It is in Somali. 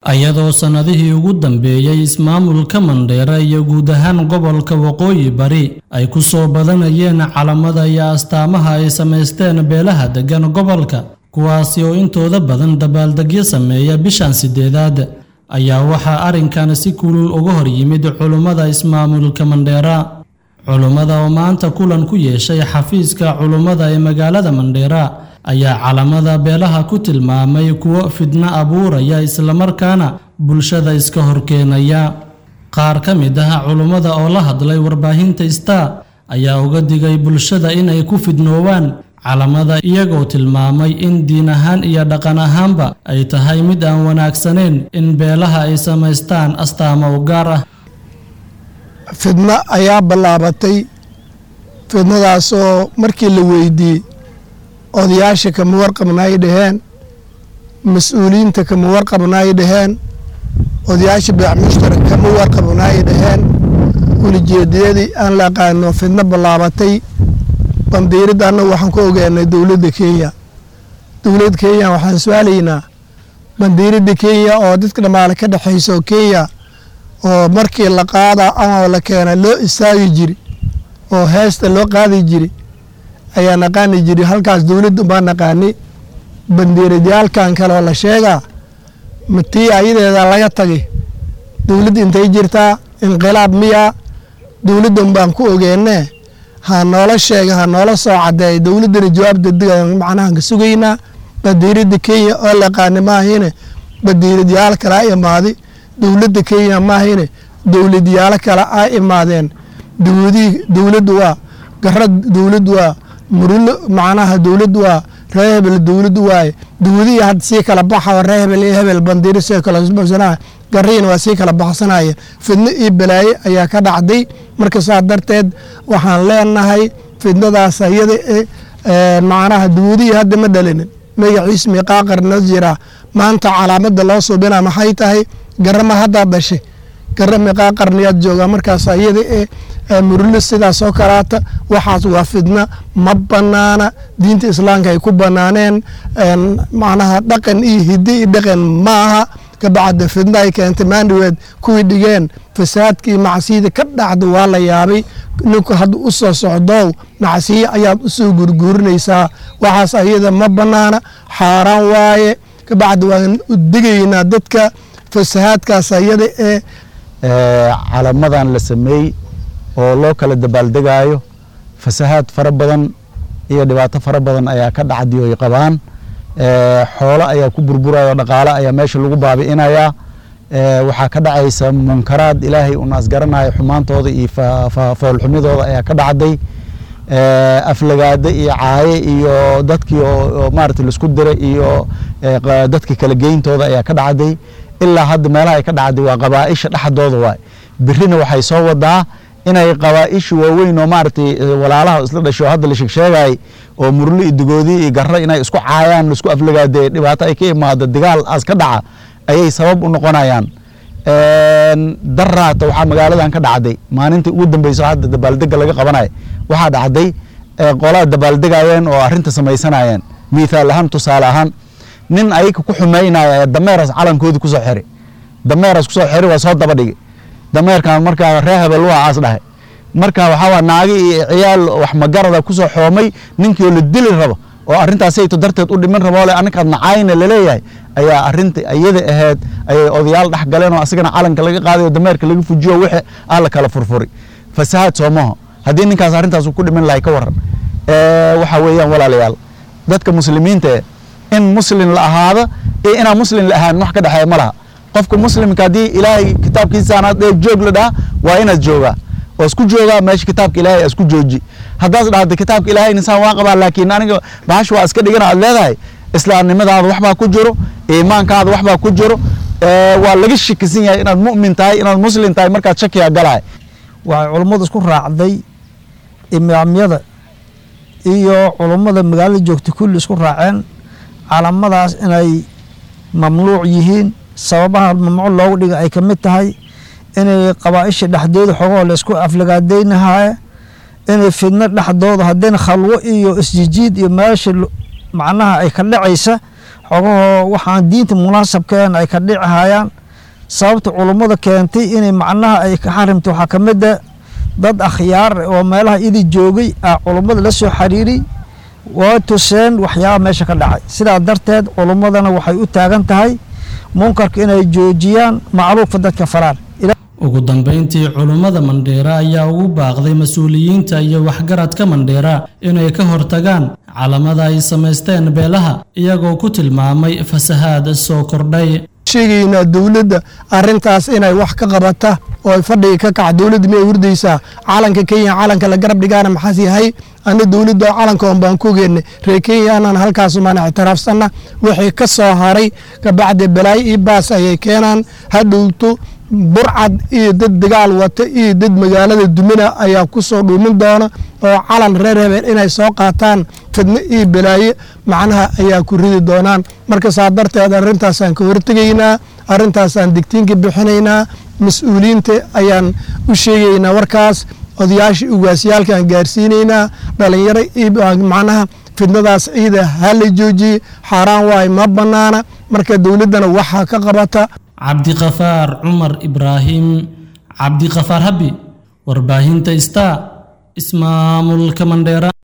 iyadoo sannadihii ugu dambeeyey ismaamulka mandheera iyo guud ahaan gobolka waqooyi bari ay ku soo badanayeen calamada iyo astaamaha ay samaysteen beelaha deggan gobolka kuwaasi oo intooda badan dabaaldegyo sameeya bishan sideedaad ayaa waxaa arrinkan si kulul uga hor yimid culummada ismaamulka mandheera culummada oo maanta kulan ku yeeshay xafiiska culummada ee magaalada mandheera ayaa calamada beelaha ku tilmaamay kuwo fidno abuuraya islamarkaana bulshada iska horkeenaya qaar ka mid ah culummada oo la hadlay warbaahinta star ayaa uga digay bulshada inay ku fidnoowaan calamada iyagoo tilmaamay in diin ahaan iyo dhaqan ahaanba ay tahay mid aan wanaagsanayn in beelaha ay samaystaan astaamo u gaar ah fidno ayaa ballaabatay fidnadaasoo markii la weydiiyey odayaasha kama warqabna ay dhaheen mas-uuliyiinta kama warqabna ay dhaheen odayaasha beec mushtarak kama warqabna ay dhaheen ulijeediyadii aan la aqaano fidno ballaabatay bandiiradda annagu waxaan ku ogaanay dowladda kenya dowladda kenya waxaan su-aalaynaa bandiiradda kenya oo dadka dhammaale ka dhexaysa oo kenya oo markii la qaada ama la keena loo istaagi jiri oo heesta loo qaadi jiri ayaa naqaani jiri halkaas dowladda baa naqaani bandiiradyaalkan kale oo la sheegaa matii ayadeeda laga tagay dowladda intay jirtaa inqilaab miyaa dowladdan baan ku ogeennee ha noola sheega ha noola soo caddeeya dowladdana jawaab degdega macnahan ka sugaynaa bandiiradda kenya oo la yaqaani maahine bandiiradyaal kale a imaaday dowladda kenya maahine dowladyaalo kale a imaadeen dowladii dowladdu waa gara dowladdu waa murulo macnaha dowladdu waa ree hebel dowladdu waaye dowladihii hadda sii kala baxa ree hebel iyo hebel bandiiro sii kala baxsanaya gariina waa sii kala baxsanaya fidno iyo balaaye ayaa ka dhacday marka saa darteed waxaan leenahay fidnadaas ayada macnaha dowladihii hadda ma dhalinin magaciis miiqaa qarnoo jiraa maanta calaamada loo suubina maxay tahay garama haddaa dhashay gara miiqaa qarniyaad joogaa markaas ayada ee murulo sidaas oo kalaata waxaas waa fidna ma banaana diinta islaamka ay ku banaaneen macnaha dhaqan iyo hiddi iyo dhaqan maaha kabacda fidna ay keentay maandhaweed kuwii dhigeen fasaadkii macsiyada ka dhacda waa la yaabay ninku hadda u soo socdoow macsiye ayaad usoo gurguurinaysaa waxaas ayada ma banaana xaaraan waaye kabacdi waan u digaynaa dadka fasahaadkaas ayada ee calamadan la sameeyey oo loo kala dabaaldegaayo fasahaad fara badan iyo dhibaato fara badan ayaa ka dhacdi oy qabaan xoolo ayaa ku burburaya dhaqaale ayaa meesha lagu baabi'inayaa waxaa ka dhacaysa munkaraad ilaahay un asgaranayo xumaantooda iyo foolxumidooda ayaa ka dhacday aflagaade iyo caaye iyo dadkii oo maarata laisku diray iyo dadka kala geyntooda ayaa ka dhacday ilaa hadda meelaha ay ka dhacday waa qabaaisha dhexdooda waay birina waxay soo wadaa inay qabaaisha waaweyn oo maaragtay walaalaha isla dhasho hadda la sheegsheegay oo murlo iyo dugoodi iyo garro inay isku caayaan laisku aflagaade dhibaato ay ka imaado dagaal aas ka dhaca ayay sabab u noqonayaan daraata waxaa magaaladan ka dhacday maalintii ugu dambeyso hadda dabaaldega laga qabanayo waxaa dhacday qolaa dabaaldegayeen oo arrinta samaysanayeen mithaal ahaan tusaale ahaan nin ayaga ku xumeynaya dameeras calankoodi kusoo xiri dameeras kusoo xiri waa soo daba dhigi dameerkan markaa ree hebel waa aas dhahay marka waxaa naagi iyo ciyaal wax magarada kusoo xoomay ninkii oo la dili rabo oo arrintaasayto darteed u dhiman rabo le aninkaad nacaayna laleeyahay ayaa arrinta iyada ahayd ayay odayaal dhex galeen oo asigana calanka laga qaaday oo dameerka laga fujiyo wixii aa la kala furfuri fasahaad soomaho haddii ninkaas arrintaas ku dhiman lahay ka waran waxa weeyaan walaalayaal dadka muslimiinta in muslim la ahaado iyo inaan muslim la ahaan wax ka dhexeeya ma laha qofka muslimka haddii ilaahay kitaabkiisaanaad dhee joog la dhaha waa inaad joogaa oo isku joogaa meesha kitaabka ilaahay isku jooji haddaad dhahda kitaabka ilaahay insaan waa qabaa laakiin aniga bahash waa iska dhigana aad leedahay islaamnimadaada waxbaa ku jiro iimaankaada waxbaa ku jiro waa laga shakisan yahay inaad mu'min tahay inaad muslim tahay markaad shakiga galahay waxay culummadu isku raacday imaamyada iyo culummada magaalada joogta kulli isku raaceen calamadaas inay mamnuuc yihiin sababaha mamnuuc loogu dhiga ay ka mid tahay inay qabaaisha dhexdooda xogoo la isku aflagaadaynahaye inay fidno dhexdooda haddayna khalwo iyo isjijiid iyo meesha macnaha ay ka dhacaysa xogahoo waxaan diinta munaasabkeen ay ka dhici hayaan sababta culummada keentay inay macnaha ay ka xarimta waxaa ka mid a dad akhyaar oo meelaha idi joogay ah culummada la soo xiriiray waa tuseen waxyaaba meesha ka dhacay sidaa darteed culummadana waxay u taagan tahay munkarka inay joojiyaan macruufka dadka faraan ugu dambeyntii culummada mandheera ayaa ugu baaqday mas-uuliyiinta iyo waxgaradka mandheera inay ka hortagaan calamada ay samaysteen beelaha iyagoo ku tilmaamay fasahaad soo kordhay sheegaynaa dowladda arrintaas inay wax ka qabata oo ay fadhiga ka kaca dowladda miyay hurdaysaa calanka kenya calanka la garab dhigaana maxaas yahay ana dowladda calanka on baan ku ogeynay reer kenyanan halkaasumaan ictiraafsanna wixii ka soo haray kabacdi balaayo io baas ayay keenaan hadhowto burcad iyo dad dagaal wata iyo dad magaalada dumina ayaa ku soo dhuumin doona oo calan reer hebel inay soo qaataan fidno iyo balaaye macnaha ayaa ku ridi doonaan marka saa darteed arrintaasaan ka hortegaynaa arrintaasaan digtiinka bixinaynaa mas-uuliyiinta ayaan u sheegaynaa warkaas odayaasha ugaasyaalkaan gaarsiinaynaa dhalinyaro macnaha fidnadaas ciida ha la joojiyey xaaraan waay ma bannaana marka dowladdana waxaa ka qabata cabdiqafaar cumar ibraahim cabdiqafaar habi warbaahinta star ismaamulka mandheera